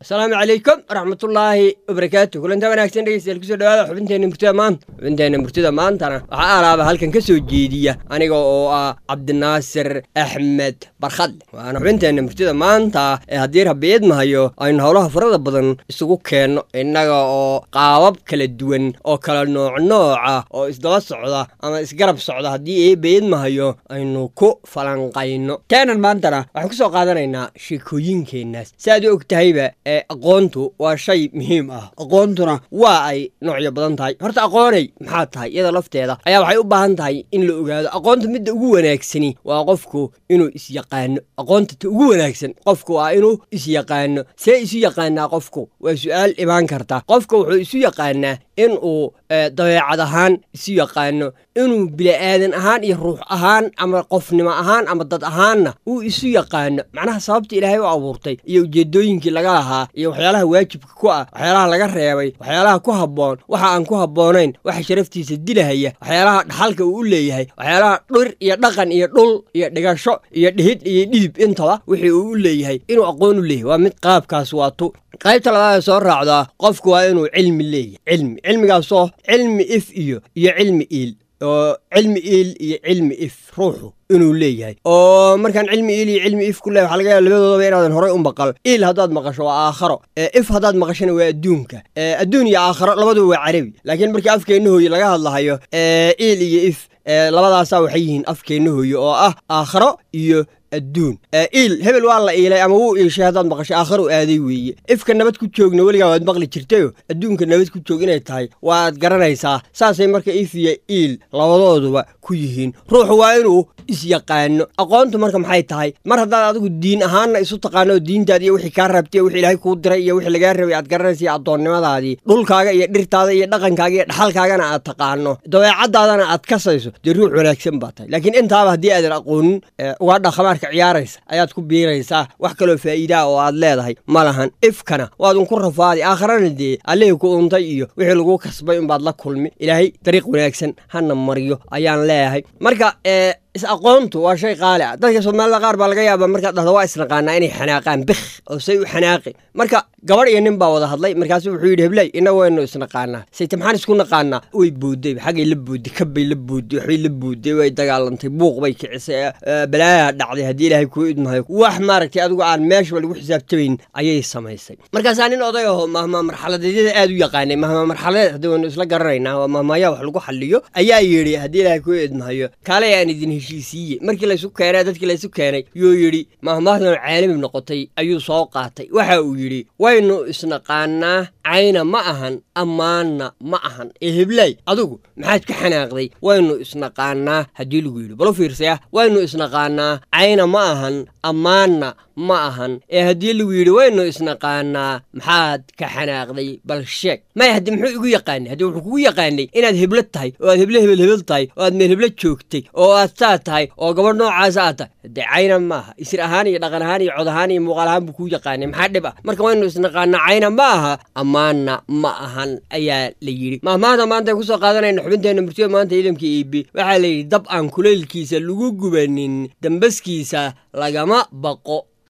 asalaamu calaykum waraxmatullaahi wabarakaatu kulanta wanaagsan dhegeystayaal kusoo dhawaada xubinteenna murtida maanta xubinteenna murtida maantana waxaa alaaba halkan ka soo jeediya aniga oo ah cabdinaasir axmed barkhadle waana xubinteenna murtida maanta ee haddii rabiid mahayo aynu howlaha farada badan isugu keenno innaga oo qaabab kala duwan oo kala nooc nooca oo isdaba socda ama isgarab socda haddii eebeed mahayo aynu ku falanqayno keenan maantana waxaan kusoo qaadanaynaa sheekooyinkeennaas si aad u og tahayba ee aqoontu waa shay muhiim ah aqoontuna waa ay noocyo badan tahay horta aqoonay maxaa tahay iyada lafteeda ayaa waxay u baahan tahay in la ogaado aqoonta midda ugu wanaagsani waa qofku inuu isyaqaano aqoonta ta ugu wanaagsan qofku waa inuu isyaqaano see isu yaqaanaa qofku waa su-aal imaan karta qofka wuxuu isu yaqaanaa inuu dabeecad ahaan isu yaqaano inuu bili'aadan ahaan iyo ruux ahaan ama qofnimo ahaan ama dad ahaanna uu isu yaqaano macnaha sababta ilaahay u abuurtay iyo ujeedooyinkii laga lahaa iyo waxyaalaha waajibka ku ah waxyaalaha laga reebay waxyaalaha ku habboon waxa aan ku habboonayn waxa sharaftiisa dilahaya waxyaalaha dhaxalka uu u leeyahay waxyaalaha dhir iyo dhaqan iyo dhul iyo dhigasho iyo dhihid iyo dhidib intaba wixii uu u leeyahay inuu aqoon u leeyahay waa mid qaabkaas waatu qaybta labaad ee soo raacdaa qofku waa inuu cilmi leeyahay cilmi cilmigaasoo cilmi if iyo iyo cilmi iil oo cilmi iil iyo cilmi if ruuxu inuu leeyahay oo markaan cilmi iil iyo cilmi if ku leeyahy waxa laga yaaba labadoodaba inaadan horay u maqal iil haddaad maqasho waa aakharo if haddaad maqashona waa adduunka adduun iyo aakharo labaduba waa carabi laakiin markii afkeenna hooye laga hadlahayo iil iyo if labadaasaa waxay yihiin afkeenna hooye oo ah aakharo iyo adduun iil hebel waa la iilay ama wuu iishay haddaad maqashay aakharu aaday weeye ifka nabad ku joogna weligaa waad maqli jirtayo adduunka nabad ku joog inay tahay waad garanaysaa saasay marka if iyo iil labadooduba ku yihiin ruuxu waa inuu isyaqaano aqoontu marka maxay tahay mar haddaad adigu diin ahaanna isu taqaano oo diintaadi iyo wixii kaa rabtay wixii ilaahay kuu diray iyo wixii lagaa rabay aad garanaysa iyo addoonnimadaadii dhulkaaga iyo dhirtaada iyo dhaqankaaga iyo dhaxalkaagana aad taqaano dabeecadaadana aad kasayso dee ruux wanaagsan baa tahay laakiin intaaba haddii aadan aqoonin uga dhaqamaarka ciyaaraysa ayaad ku biiraysaa wax kaloo faa'iidaa oo aad leedahay ma lahan ifkana waad unku rafaadi aakharana dee allihii ku untay iyo wixii lagu kasbay unbaad la kulmi ilaahay dariiq wanaagsan hana mariyo ayaan leeyahay marka is-aqoontu waa shay qaali ah dadka soomaalida qaar baa laga yaabaa markaad dhahdo waa isnaqaanaa inay xanaaqaan bikh oo say u xanaaqi marka gabadh iyo nin baa wada hadlay markaasu wuxuu yidhi heblay inna waynu isnaqaanaa sayte maxaan isku naqaanaa way boodday xaggay la boodday kabbay la boodday waxbay la boodday way dagaalantay buuq bay kicisay balaayaa dhacday haddii ilaahay kuu idmahayo wax maaragtay adigu aan meeshaba lagu xisaabtamayn ayay samaysay markaasaa nin oday aho mahmaa marxaladeedyada aad u yaqaanay mahmaa marxaladeed haddii waynu isla garanaynaa waa mahmaayaa wax lagu xaliyo ayaa yidhi haddii ilaahay kuu idmahayo kaalay aan idin heshiisiiye markii laysu keenay dadkii laysu keenay yuu yidhi mahmaahdan caalami noqotay ayuu soo qaatay waxa uu yidhi waynu isnaqaanaa cayna ma ahan ammaanna ma ahan ee heblaay adigu maxaad ka xanaaqday waynu isnaqaanaa haddii lagu yidhi balo fiirsaya waynu isnaqaanaa cayna ma ahan ammaanna ma ahan ee haddii lagu yidhi waynu isnaqaanaa maxaad ka xanaaqday bal sheeg maya haddii muxuu igu yaqaanay haddii wuxuu kugu yaqaanay inaad heblo tahay oo aad heble hebel hebel tahay oo aad meel heblo joogtay oo aad saa tahay oo gabadh noocaasa aad tahay dee cayna maaha isir ahaan iyo dhaqan ahaan iyo cod ahaan iyo muuqaal ahaan buu kuu yaqaanay maxaa dhib ah marka waynu isnaqaanaa cayna ma aha ammaanna ma ahan ayaa la yidhi mahmaahda maanta ay kusoo qaadanayna xubinteenna murtida maanta ciidamka iibi waxaa la yidhi dab aan kulaylkiisa lagu gubanin dambaskiisa lagama baqo